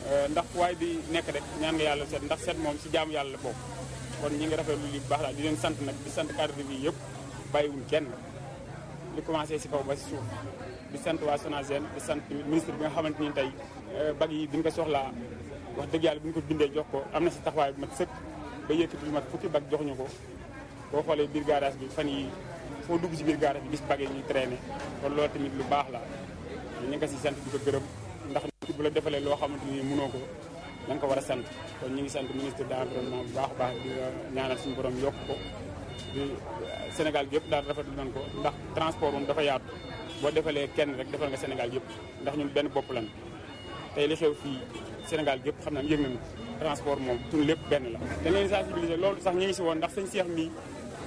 ndax waaye di nekk rek ñaan nga yàlla set ndax set moom si jaamu yàlla la bokk kon ñi ngi rafetlu li bu baax daal di leen sant nag di sant cadre bi yëpp bàyyiwul kenn li commencé si kaw ba si suuf di sant waa SONAGED di sant ministre bi nga xamante ni tey bag yi bi ñu ko soxlaa wax dëgg yàlla bi ñu ko bindee jox ko am na si taxawaay bu mat sëkk ba yëkkati lu mat fukki bag jox ñu ko boo xoolee biir garage bi fan yi foo dugg si biir garage bi gis bag yi ñuy traîner kon loolu tamit lu baax la ñu ngi ko si sant di ko gërëm ndax nit bu la defalee loo xamante ni mënoo ko da nga ko war a sant kon ñu ngi sant ministre de l'environnement bu baax a baax di ñaanal suñu borom yokk ko di Sénégal gi yëpp daal rafetlu nañ ko ndax transport moom dafa yaatu boo defalee kenn rek defal nga Sénégal yëpp ndax ñun benn bopp lan tey li xew fii Sénégal gi yëpp xam naa yëg nañu transport moom suñu lépp benn la. dañ leen sensibiliser loolu sax ñu ngi si woon ndax sëñ Cheikh mii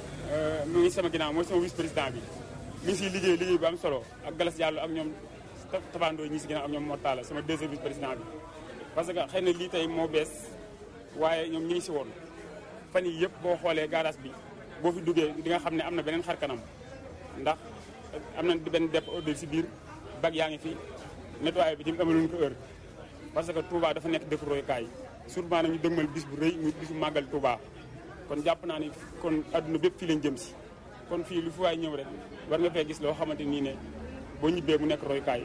mu ngi sama ginnaaw mooy sama vice président bi mi ngi siy liggéey liggéey bu am solo ak Galas Diallo ak ñoom Tabandoo ñi si ginnaaw ak ñoom Mortala sama deuxième vice président bi. parce que xëy na lii tey moo bees waaye ñoom ñi ngi si woon fan yii yëpp boo xoolee garage bi boo fi duggee di nga xam ne am na beneen xar kanam ndax am na benn dépôt ordre si biir bag yaa ngi fi nettoyé bi tamit amaluñ ko heure parce que Touba dafa nekk dëkk royukaay surtout nag ñu dëgmal bis bu rëy ñu bisu màggal Touba kon jàpp naa ni kon adduna bépp fii lañ jëm si kon fii lu fi waay ñëw rek war nga fee gis loo xamante nii ne boo ñibbee mu nekk royukaay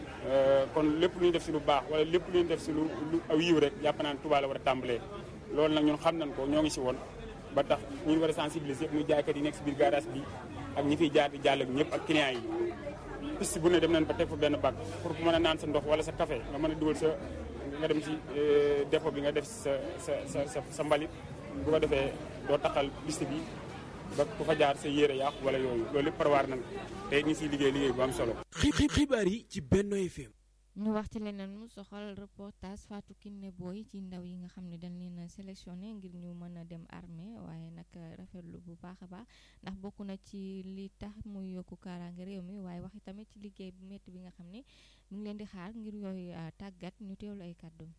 kon lépp lu ñu def si lu baax wala lépp lu ñu def si lu lu aw yiw rek jàpp naa ne Touba la war a tàmbalee loolu nag ñun xam nañ ko ñoo ngi si woon ba tax ñu war a sensibiliser yëpp muy jaaykat yi nekk si biir garage bi ak ñi fiy jaar di jàll ak ñëpp ak clients yi piste bu ne dem nañ ba teg fa benn bac pour ku mën a naan sa ndox wala sa café nga mën a dugal sa nga dem si dépôt bi nga def sa sa sa sa sa mbalit bu ko defee doo taxal piste bi ba ku fa jaar sa yére yàqu wala yooyu loolu lépp prévoir nañ te ñu siy liggéey liggéey bu am solo. xibaar yi ci Benno FM. ñu wax ci leneen mu soxal reportage Fatou Kiné Boy ci ndaw yi nga xam ne dañ leen a sélectionné ngir ñu mën a dem armée waaye nag rafetlu bu baax a baax ndax bokk na ci li tax muy yokku kaaraange réew mi waaye waxi tamit ci liggéey bu métti bi nga xam ne mu ngi leen di xaar ngir yooyu tàggat ñu teewlu ay kàddu.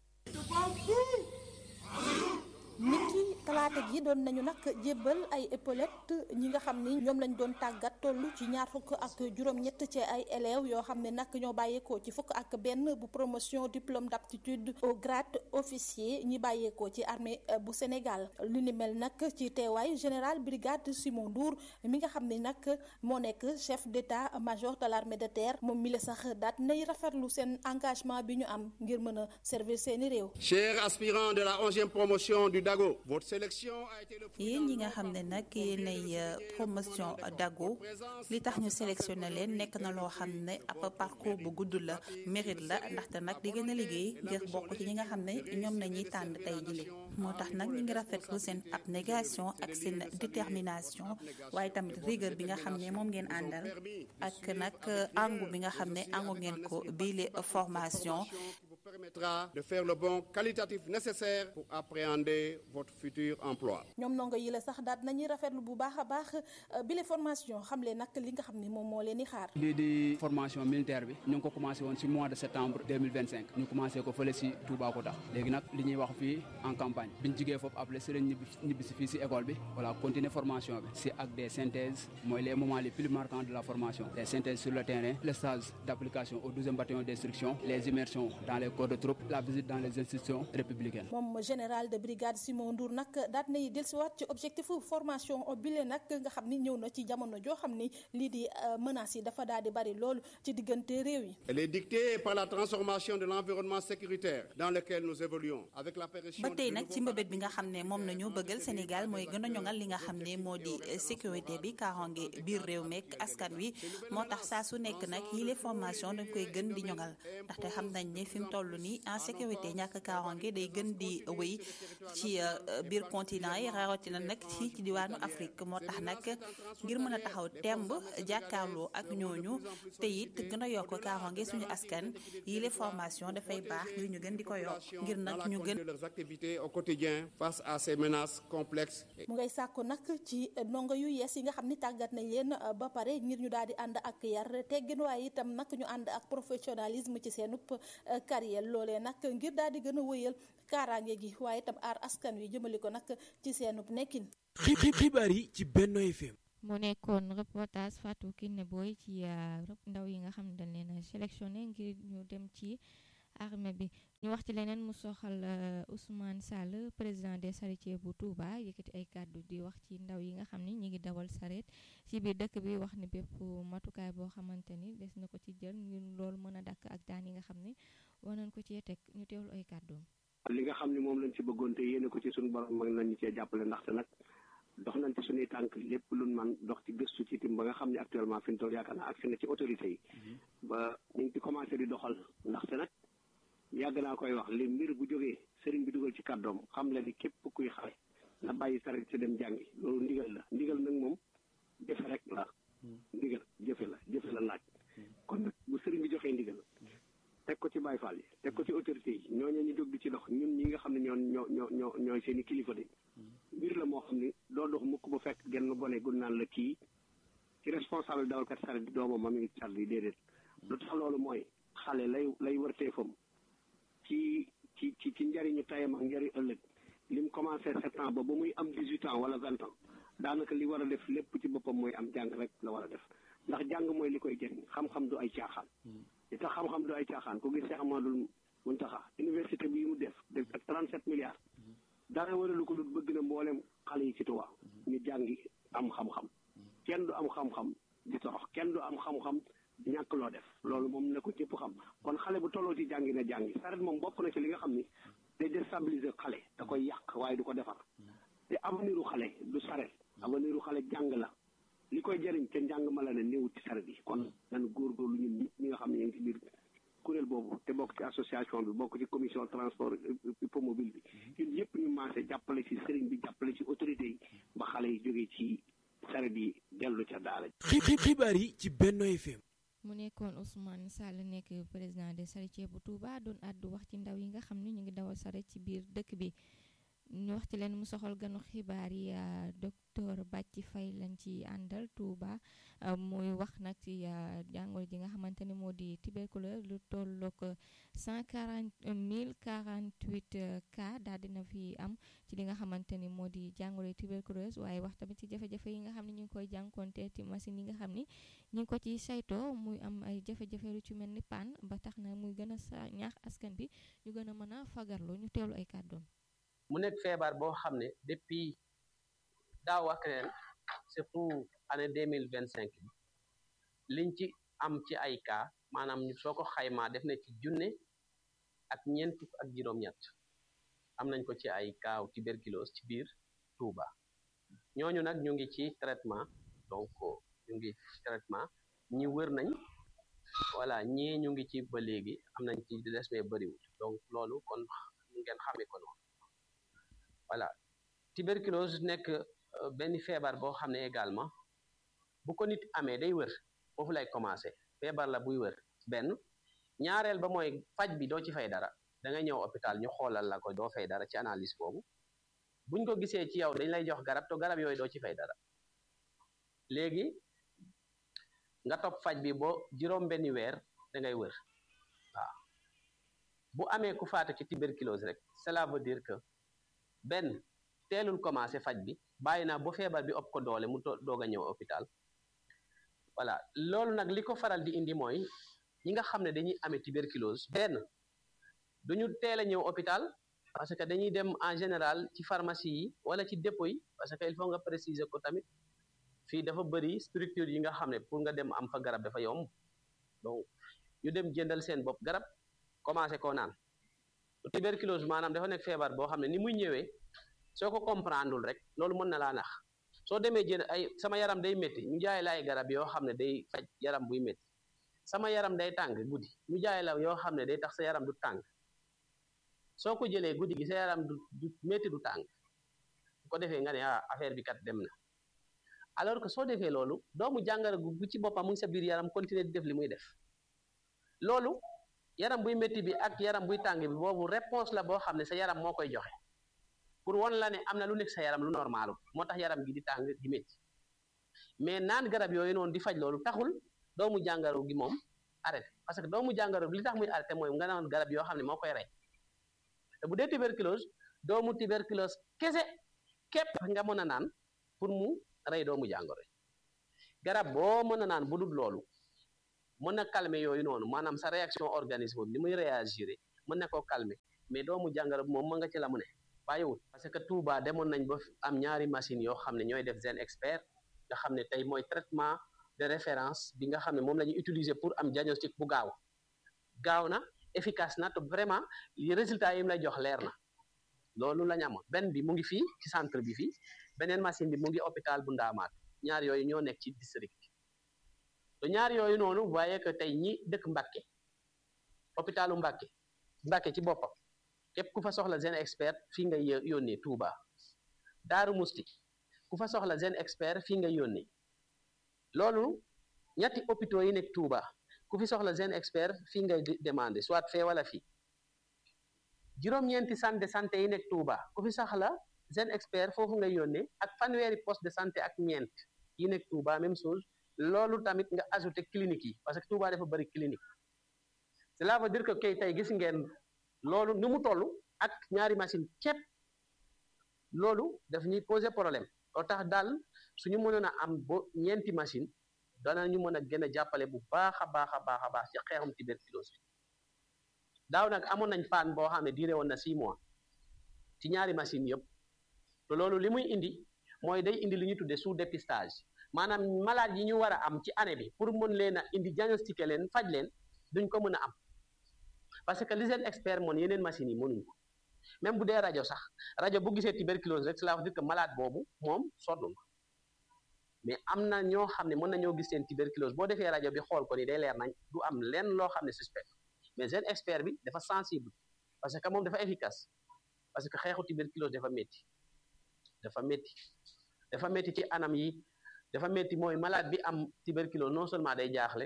niki talaata gi doon nañu nag jébbal ay épaulettes ñi nga xam ni ñoom lañ doon tàggat toll ci ñaar fukk ak juróom-ñett ci ay élèves yoo xam ne nag ñoo bàyyeekoo ci fukk ak benn bu promotion diplôme d'aptitude au grade officier ñi bàyyeekoo ci armée bu Sénégal li ni mel nag ci teewaay général brigade Simon Ndour mi nga xam ne nag moo nekk chef d'état-major de l'armée de terre moom mi la sax daat nay rafetlu seen engagement bi ñu am ngir mën a servir seeni réew. Chers aspirants de la onzième promotion du Dago, votre sélection a été le yéen ñi nga xam ne nag yéenay promotion Dago li tax ñu sélectionné leen nekk na loo xam ne ab parcours bu gudd la mérite la ndaxte nag di gën a liggéey ngir bokk ci ñi nga xam ne ñoom nañuy tànn tey jile moo tax nag ñu ngi rafetlu seen abnégation ak seen détermination waaye tamit rigueur bi nga xam ne moom ngeen àndal ak nag angu bi nga xam ne angu ngeen ko biile formation permettra de faire le bon qualitatif nécessaire pour appréhender votre futur emploi. ñoom ndongo yi la sax daal nañuy rafetlu bu baax a baax bile formation xam leen nag li nga xam ne moom moo leen di xaar. lii di formation militaire bi ñu ngi ko commencé woon ci mois de septembre 2025 ñu commencé ko fële ci Toubacouta léegi nag li ñuy wax fii en campagne biñ jigee foofu après si lañ ñibbi ñibbi si fii ci école bi voilà continuer formation bi ci ak des synthèses mooy les moments les plus marquants de la formation les synthèses sur le terrain le stage d'application au 12e bataillon d'instruction les immersions dans les corps de troupe la visite dans les institutions républicaines. moom général de brigade Simon Ndour nag daat nay dellusiwaat ci objectif formation bile nag nga xam ni ñëw na ci jamono joo xam ni lii di menaces yi dafa daal di bari loolu ci diggante réew yi. Elle est dictée par la transformation de l'environnement sécuritaire dans lequel nous évoluons avec l'apparition ba tey nag ci mbëbët bi nga xam ne moom nañu bëggal Sénégal mooy gën a ñoŋal li nga xam ne moo di sécurité bi kaaraange biir réew meek askan wi moo tax saa su nekk nag yile formation dañ koy gën di ñoŋal ndaxte xam nañ ne fi mu toll nii en sécurité ñàkk kaaraange day gën di wéy ci biir continent yi rawatina nag ci ci diwaanu Afrique moo tax nag ngir mën a taxaw temb jàkkaarloo ak ñooñu te it gën a yokk kaaraange suñu askan yile formation dafay baax ngir ñu gën di ko yokk ngir nag ñu gën de leurs activités au quotidien face à ces menaces complexes. mu ngay sàkku nag ci ndongo yu yees yi nga xam ni tàggat nañ leen ba pare ngir ñu daal di ànd ak yar teggin waaye itam nag ñu ànd ak professionnalisme ci seenub carrière loolee nag ngir daal di gën a wëyal kaaraange gi waaye itam aar askan wi jëmale ko nag ci seenub nekkin. xibaar yi ci Benno FM. mu nekkoon reportage Fatou Kiné Boy ci ndaw yi nga xam ne dañ leen a sélectionné ngir ñu dem ci armée bi ñu wax ci leneen mu soxal Ousmane Sall président des charretiers bu Touba yëkkati ay kàddu di wax ci ndaw yi nga xam ni ñi ngi dawal sareet ci biir dëkk bi wax ni bépp matukaay boo xamante ni des na ko ci jël ngir loolu mën a dakk ak daan yi nga xam ni war nañ ko cee teg ñu teewlu ay kàddoom li nga xam ne moom lañ ci bëggoon te yéene ko ci suñu borom mag nañu cee jàppale ndaxte nag dox nañ ci suñuy tànk lépp luñ man dox ci gëstu ci tim ba nga xam ne actuellement fi ñu toll yaakaar naa agsi na ci autorité yi ba ñu ngi ci commencé di doxal ndaxte nag yàgg naa koy wax li mbir bu jógee sëriñ bi dugal ci kàddoom xam le ni képp kuy xale na bàyyi saret si dem jàngi loolu ndigal la ndigal nag moom jëfe rek la ndigal jëfe la jëfe la laaj kon nag bu sëriñ bi joxee ndigal teg ko ci Baay Faal yi teg ko ci autorité yi ñooñu ñu jóg di ci dox ñun ñi nga xam ne ñoo ñoo ñoo ñoo ñooy seen i kilifa de mbir la moo xam ne doo dox mukk ba fekk genn gone gun naan la kii ci responsable dawalkat saret bi doomam ma mi ngi sar yi déedéet lu tax loolu mooy xale lay lay wërteefam ci ci ci ci njariñu tayam ak njariñ ëllëg lim commencé sept ans ba ba muy am dix huit ans wala vingt ans daanaka li war a def lépp ci boppam mooy am jàng rek la war a def ndax jàng mooy li koy jëriñ xam-xam du ay caaxaan li tax xam-xam du ay caaxaan ku gis Cheikh Amadou Muntaxa université bi mu def def ak trente sept milliards dara waralu ko dul bëgg na mboolem xale yi ci Tuubaa ñu jàngi am xam-xam kenn du am xam-xam di torox kenn du am xam-xam ñàkk loo def loolu moom na ko ñëpp xam kon xale bu tolloo ci jàngi na jàngi saret moom bokk na ci li nga xam ni day déstabiliser xale da koy yàq waaye du ko defar te aveniru xale du saret aveniru xale jàng la li koy jëriñ te njàng ma la ne néew ci saret yi kon nan góorgóorlu ñun ñëpp ñi nga xam ne ñu ngi ci biir kuréel boobu te bokk ci association bi bokk ci commission transport hippomobile bi ñun yëpp ñu maase jàppale ci sëriñ bi jàppale ci autorité yi ba xale yi jógee ci saret yi dellu ca daara xibaar yi ci Benno FM mu nekkoon Ousmane Sall nekk président des charretiers bu Touba doon àddu wax ci ndaw yi nga xam ne ñu ngi dawal saret ci biir dëkk bi ñu wax ci leen mu soxal ganu xibaar yi docteur Bàcci Fay lañ ci àndal Touba muy wax nag ci jàngoro ji nga xamante ne moo di tuberculose lu tollook cent quarante mille quarante huit cas daal dina fi am ci li nga xamante ni moo di jàngoro tuberculose waaye wax tamit ci jafe-jafe yi nga xam ne ñu ngi koy jànkonte ci machine yi nga xam ni ñu ngi ko ci saytoo muy am ay jafe-jafe lu ci mel ni panne ba tax na muy gën a sa ñaax askan bi ñu gën a mën a fagarlu ñu teewlu ay kàddoom mu nekk feebar boo xam ne depuis daaw ak ren surtout année deux mille vingt cinq bi liñ ci am ci ay cas maanaam ñu soo ko xaymaa def na ci junne ak ñeent fukk ak juróom-ñett am nañ ko ci ay cas tuberculose ci biir Touba ñooñu nag ñu ngi ci traitement donc ñu ngi traitement ñi wër nañ voilà ñii ñu ngi ci ba léegi am nañ ci des mais bëriwul donc loolu kon ngeen xamee ko noonu voilà tuberculose nekk benn feebar boo xam ne également bu ko nit amee day wër foofu lay commencé feebar la buy wër benn ñaareel ba mooy faj bi doo ci fay dara da ngay ñëw hôpital ñu xoolal la ko doo fay dara ci analyse boobu buñ ko gisee ci yow dañ lay jox garab te garab yooyu doo ci fay dara léegi nga topp faj bi boo juróom benni weer da ngay wër waaw bu amee ku faatu ci tuberculose rek cela veut dire que benn teelul commencé faj bi bàyyi naa ba feebar bi ëpp ko doole mu doog a ñëw hôpital voilà loolu nag li ko faral di indi mooy ñi nga xam ne dañuy amee tuberculose benn duñu teel a ñëw hôpital parce que dañuy dem en général ci pharmacie yi wala ci dépôt yi parce que il faut nga préciser ko tamit fii dafa bëri structure yi nga xam ne pour nga dem am fa garab dafa yomb donc ñu dem jëndal seen bopp garab commencé koo naan tuberculose maanaam dafa nekk feebar boo xam ne ni muy ñëwee soo ko comprendreul rek loolu mën na laa nax soo demee jënd ay sama yaram day métti ñu jaay la ay garab yoo xam ne day faj yaram buy métti sama yaram day tàng guddi ñu jaay la yoo xam ne day tax sa yaram du tàng soo ko jëlee guddi gi sa yaram du du métti du tàng bu ko defee nga ne ah affaire bi kat dem na alors que soo defee loolu doomu jàngoro gu ci boppam mu ngi sa biir yaram continuer di def li muy def loolu yaram buy métti bi ak yaram buy tàng bi boobu réponse la boo xam ne sa yaram moo koy joxe pour won la ne am na lu nekk sa yaram lu normal moo tax yaram gi di tàng di métti mais naan garab yooyu noonu di faj loolu taxul doomu jàngoro gi moom arrêté parce que doomu jàngoro gi li tax muy arrêté mooy nga naan garab yoo xam ne moo koy rey te bu dee tuberculose doomu tuberculose kese képp nga mën a naan pour mu rey doomu jàngoro garab boo mën a naan bu dul loolu mën na calmer yooyu noonu maanaam sa réaction organisme bi ni muy réagir mën na koo calmer mais doomu jàngoro bi moom mën nga ci la mu ne bàyyiwul parce que Touba demoon nañ ba am ñaari machine yoo xam ne ñooy def Zen Expert nga xam ne tey mooy traitement de référence bi nga xam ne moom la ñuy utiliser pour am diagnostic bu gaaw gaaw na efficace na te vraiment li résultat yi mu lay jox leer na loolu la ñu amoon benn bi mu ngi fii ci centre bi fii beneen machine bi mu ngi hôpital bu Ndaamaat ñaar yooyu ñoo nekk ci district te ñaar yooyu noonu vous voyez que tey ñi dëkk Mbàkke hôpitalu Mbàkke Mbàkke ci boppam képp ku fa soxla Zen Expert fii nga yónnee Touba Daaru Musti ku fa soxla Zen Expert fii nga yónnee loolu ñetti hôpitaux yi nekk Touba ku fi soxla Zen Expert fii ngay demandé soit fee wala fii juróom-ñeenti centre de santé yi nekk Touba ku fi soxla Zen Expert foofu nga yónnee ak fanweeri poste de santé ak ñeent yi nekk Touba même chose loolu tamit nga ajouté clinique yi parce que Touba dafa bëri clinique cela veut dire que kay tey gis ngeen loolu ni mu toll ak ñaari machine képp loolu daf ñuy poser problème loo tax daal suñu mënoon a am ba ñeenti machine danañu mën a gën a jàppale bu baax a baax a baax a baax ci xeexum tuberculose bi daaw nag amoon nañ paan boo xam ne duré woon na six mois ci ñaari machine yëpp te loolu li muy indi mooy day indi li ñuy tuddee sous dépistage maanaam malade yi ñu war a am ci année bi pour mën leen a indi diagnostiquer leen faj leen duñ ko mën a am parce que li seen expert moon yeneen machines yi mënuñ ko même bu dee rajo sax rajo bu gisee tuberculose rek cela veut dire que malade boobu moom sonn na mais am na ñoo xam ne mën nañoo gis seen tuberculose boo defee rajo bi xool ko ni day leer nañ du am lenn loo xam ne suspect mais seen expert bi dafa sensible parce que moom dafa efficace parce que xeexu tuberculose dafa métti dafa métti dafa métti ci anam yi dafa métti mooy malade bi am tuberculose non seulement day jaaxle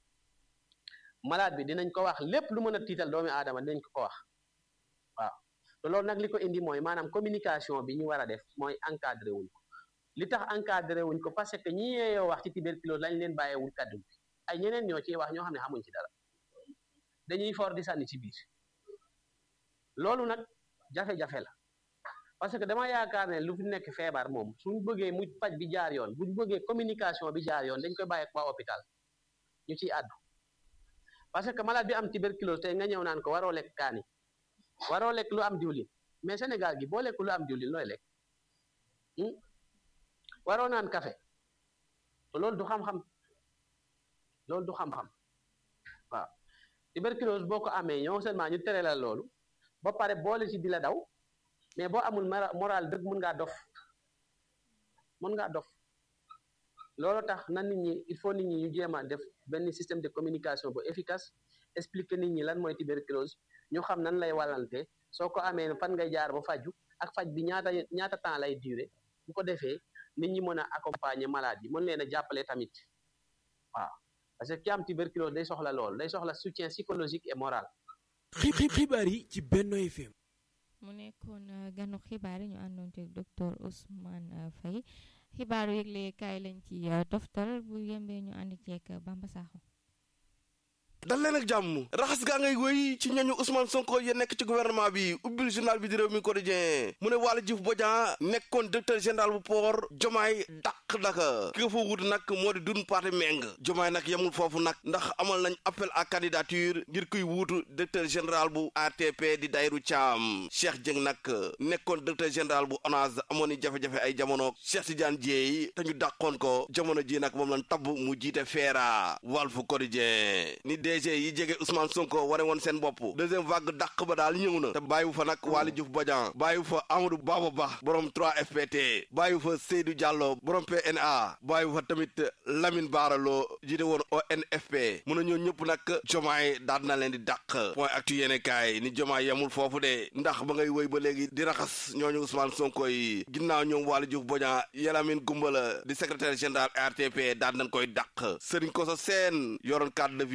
malade bi dinañ ko wax lépp lu mën a tiital doomi aadama dinañ ko ko wax waaw te loolu nag li ko indi mooy maanaam communication bi ñu war a def mooy encadré wuñ ko li tax encadré wuñ ko parce que ñi yeeyoo wax ci tuberculose lañ leen bàyyeewul kaddu bi ay ñeneen ñoo ciy wax ñoo xam ne xamuñ ci dara dañuy for di sànni ci biir loolu nag jafe-jafe la parce que dama yaakaar ne lu fi nekk feebar moom suñ bëggee mu paj bi jaar yoon buñ bëggee communication bi jaar yoon dañ koy bàyyi ak waa hôpital ñu ciy àddu parce que malade bi am tuberculose tey nga ñëw naan ko waroo lekk kaani waroo lekk lu am diwlin mais Sénégal gi boo lekk lu am diwlin looy lekk waroo naan café te loolu du xam-xam loolu du xam-xam waaw tuberculose boo ko amee ñoo seulement ñu tere la loolu ba pare boole ci di la daw mais boo amul moral dëgg mën ngaa dof mën ngaa dof loolu tax na nit ñi il faut nit ñi ñu jéem a def benn système de communication bu efficace expliquer nit ñi lan mooy tuberculose ñu xam nan lay wàllante soo ko amee fan ngay jaar ba faju ak faj bi ñaata ñaata temps lay durer bu ko defee nit ñi mën a accompagner malade yi mën leen a jàppale tamit waaw parce que ki am tuberculose day soxla lool day soxla soutien psychologique et moral. xibaar yi ci Benno FM. mu nekkoon ganu xibaar yi ñu àndoon ci docteur Ousmane Faye xibaaru yëgle kaay lañ ci toftal bu yembee ñu ànd ceeg Bamba Sakho dal leen ak jàmm raxas gaa ngay wéy ci ñooñu Ousmane Sonko ya nekk ci gouvernement bi ubbil journal bi di réew mi quotidien mu ne Waly Diouf Bodian nekkoon directeur général bu port jomaay dàq daka ki nga fa wut nag moo di dun parti meng jomaay nag yemul foofu nag ndax amal nañ appel à candidature ngir kuy wuutu directeur général bu ATP di Dayru Thiam Cheikh Dieng nag nekkoon directeur général bu ONAS amoon ni jafe-jafe ay jamono Cheikh Tidiane Dieye te ñu dàqoon ko jamono ji nag moom lañ tabb mu jiite feera Walf Quotidien ni DG yi jege Ousmane Sonko ware woon seen bopp deuxième vague dàq ba daal ñëw na te bàyyiwu fa nag Waly Diouf Bodian bàyyiwu fa Amadou Baba Ba borom 3FPT bàyyiwu fa Seydou Diallo borom PNA bàyyiwu fa tamit Lamine Bara Lo jiite woon ONFP mun na ñoo ñëpp nag jomaay daal na leen di dàq point actu yéene kaay ni jomaay yemul foofu de ndax ba ngay wéy ba léegi di raxas ñooñu Ousmane Sonko yi ginnaaw ñoom Waly Diouf Bodian Yalamine Gumbala di secrétaire général RTP daal nañ koy dàq Serigne Koso Sène yoroon cadre de vie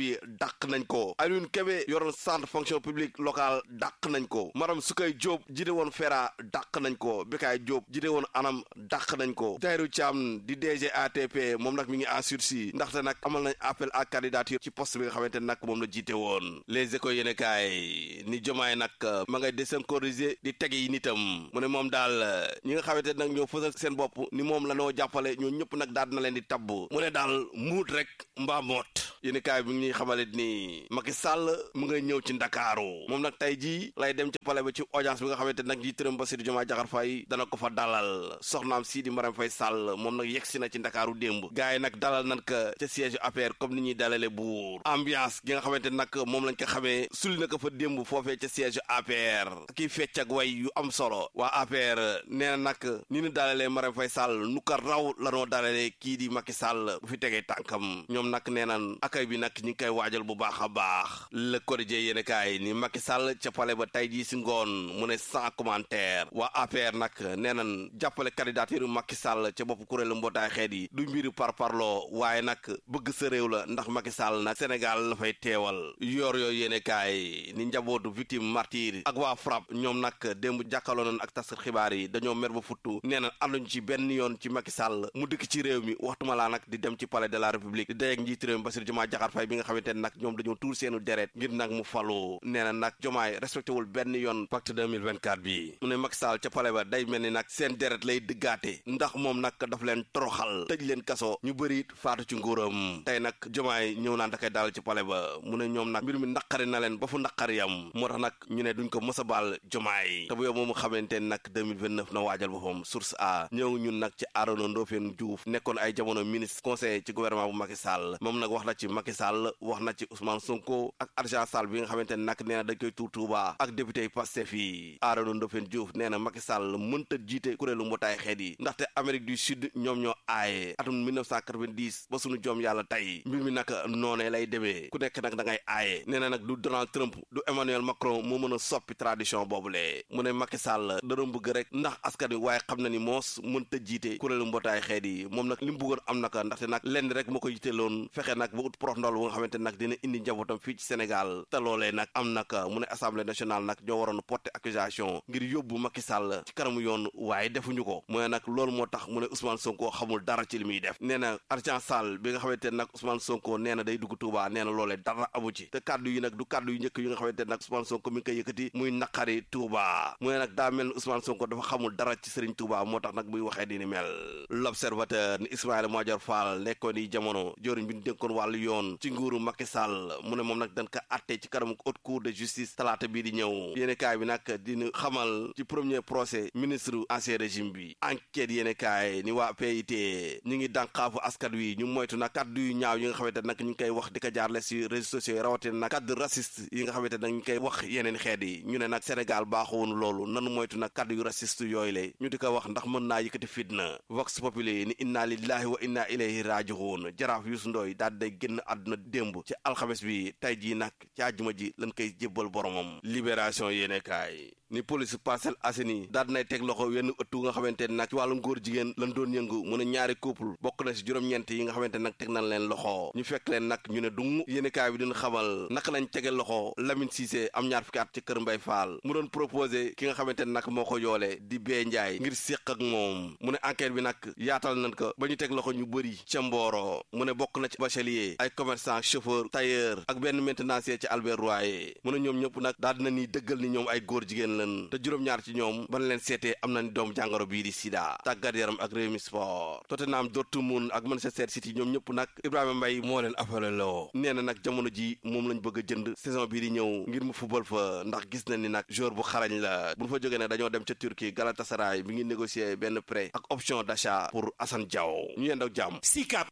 dàq nañ ko Alioune Kébé yoroon centre fonction publique locale dàq nañ ko Maram Sukay Diop jiite woon FERA dàq nañ ko Bekaay Diop jiite woon anam dàq nañ ko Tahirou Thiam di DG ATP moom nag mi ngi en sursis ndaxte nag amal nañ appel à candidature ci poste bi nga xamante nag moom la jiite woon les écoles yéen kaay ni jomaay nag ma ngay désynchroniser di teg yi nitam mu ne moom daal ñi nga xamante nag ñoo fësal seen bopp ni moom la noo jàppale ñoo ñëpp nag daal na leen di tabb mu ne daal muut rek mbaa moot yéen kaay bi ngi xamale ni Macky Sall mu ngay ñëw ci Ndakaaru moom nag tey jii lay dem ci palais ba ci audience bi nga xamante nag ji tërëm Bassirou Diomaye Diakhar Faye dana ko fa dalal soxnaam Sidi Marème Faye Sall moom nag yegsi na ci Ndakaaru démb gars yi nag dalal nan ka ca siège APR comme ni ñuy dalale buur ambiance gi nga xamante nag moom lañ ko xamee suli na ko fa démb foofee ca siège APR kii fecc ak way yu am solo waa APR nee na nag ni ñu dalalee Marème Faye Sall nu ko raw la noo dalalee kii di Macky Sall bu fi tegee tànkam ñoom nag nee nan akay bi nag ñi ngi koy waajal bu baax a baax le quotidien yéen kaay ni Macky Sall ca pale ba tey jii si ngoon mu ne sans commentaire waa APR nag nee nan jàppale candidature Macky Sall ca bopp kuréelu mbootaay xeet yi du mbiri par parloo waaye nag bëgg sa réew la ndax Macky Sall nag Sénégal la fay teewal yor yooyu yéen kaay ni njabootu victime martyr ak waa FRAPP ñoom nag démb jàkkaloo nañ ak taskat xibaar yi dañoo mer ba futtu nee na ànduñ ci benn yoon ci Macky Sall mu dëkk ci réew mi waxtuma laa nag di dem ci palais de la république di dayeeg njiit réew mi Bassirou Diomaye Diakhar Faye bi nga xamante ne nag ñoom dañoo tuur seenu deret ngir nag mu falu nee na nag Diomaye respecté wul benn yoon pacte 2024 bi mu ne Macky Sall ca palais ba day mel ni nag seen deret lay dëggaate ndax moom nag daf leen toroxal tëj leen kaso ñu bëri faatu ci nguuram tey nag Diomaye ñëw naan da koy dalal ci palais ba mu ne ñoom nag mbir mi naqari na leen ba fu naqari yam moo tax nag ñu ne duñ ko mës a baal Diomaye te bu yow moomu xamante ne nag 2029 na waajal boppam source a ñëw ñun nag ci Arona Ndofène Diouf nekkoon ay jamono ministre conseiller ci gouvernement bu Macky Sall moom nag wax na ci Macky Sall wax na ci Ousmane Sonko ak Argent Sall bi nga xamante ne nag nee na dañ koy tuur Touba ak député yi Pastef yi Arona Ndofène Diouf nee na Macky Sall mënta jiite kuréelu mbootaay xeet yi ndaxte Amérique du Sud ñoom ñoo aaye atum 1990 ba sunu joom yàlla tey mbir mi nag noonee lay demee ku nekk nag da ngay aaye nee na nag du Donald Trump du Emmanuel Macron moo mën a soppi tradition boobule mu ne Macky Sall da doon bëgg rek ndax askan wi waaye xam na ni moos mënta jiite kuréelu mbootaay xeet yi moom nag li mu bëggoon am naka ndaxte nag lenn rek moo ko yiteeloon fexe nag ba ut prox ndol bu nga xamante nag dina indi njabootam fii ci Sénégal te loolee nag am naka mu ne assemblée nationale nag ñoo waroon porter accusation ngir yóbbu Macky Sall ci kanamu yoon waaye defuñu ko mu ne nag loolu moo tax mu ne Ousmane Sonko xamul dara ci li muy def nee na Argent Sall bi nga xamante ne nag Ousmane Sonko nee na day dugg Touba nee na loolee dara amu ci te kàddu yi nag du kàddu yu njëkk yi nga xamante ne nag Ousmane Sonko mi ngi koy yëkkati muy naqari Touba mu ne nag daa mel ni Ousmane Sonko dafa xamul dara ci Serigne Touba moo tax nag muy waxee di ni mel l'observateur ni Ismaïla Madior Fall nekkoon yi jamono joriñ bi ñu dénkoon wàllu yoon ci nguuru Macky Sall mu ne moom nag dañ ko atte ci kanamu haute cour de justice talaata bii di ñëw yéene kaay bi nag dina xamal ci premier procès ministre ancien régime bi enquête yéene kaay ni waa PIT ñu ngi dànqaafu askan wi ñu moytu nag kaddu yu ñaaw yi nga xamante nag ñu ngi koy wax di ko jaarle si réseaux sociaux yi rawatina nag kaddu raciste yi nga xamante nag ñu ngi koy wax yeneen xeet yi ñu ne nag Sénégal baaxoonu loolu nanu moytu nag kaddu yu raciste yooyu la ñu di ko wax ndax mën naa yëkkati fitna vox populi ni inna lillahi wa inna ilayhi raji'un jaraaf Youssou Ndoye daal day génn àdduna démb ci alxames bi tey jii nag ci àjjuma ji lañ koy jébbal boromam libération yéene kaay ni police Parcelles Assainies daal dinay teg loxo wenn ëttu nga xamante ne nag ci wàllum góor jigéen lan doon yëngu mu ne ñaari couple bokk na si juróom-ñeent yi nga xamante nag teg nañ leen loxo ñu fekk leen nag ñu ne dung yéene kaay bi dina xamal naka lañ tege loxo Lamine Cissé am ñaar fukki at ci kër Mbay Fall mu doon proposé ki nga xamante ne nag moo ko yoole di bee njaay ngir séq ak moom mu ne enquête bi nag yaatal nañ ko ba ñu teg loxo ñu bëri ca Mboro mu ne bokk na ci bachelier ay commerçant chauffeur tailleur ak benn maintenancier ci Albert Royer mu ne ñoom ñëpp nag daal dina ni dëggal ni ñoom ay góor jigéen lan te juróom-ñaar ci ñoom ban leen seetee am nañ doom jàngoro bii di sida tàggat yaram ak Rewmi Sport Tottenham Dortmund ak Manchester City ñoom ñëpp nag Ibrahima Mbaye moo leen affaire loo nee na nag jamono ji moom lañ bëgg a jënd saison bii di ñëw ngir mu football fa ndax gis na ni nag joueur bu xarañ la bu ñu fa jógee nag dañoo dem ca Turquie Galatasaray bi ngi négocier benn prêt ak option d'achat pour Assane Diao ñu yendoo jàmm Sicap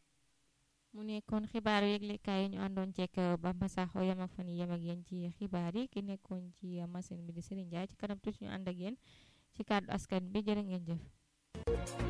mu nekkoon xibaar yëglekaay yi ñu àndoon ceek Bamba Sakho yem ak fan yem ak yéen ci xibaar yi ki nekkoon ci machine bi di Serigne Ndiaye ci kanam tuuti ñu ànd ak yéen ci kàddu askan bi jërë ngeen jëf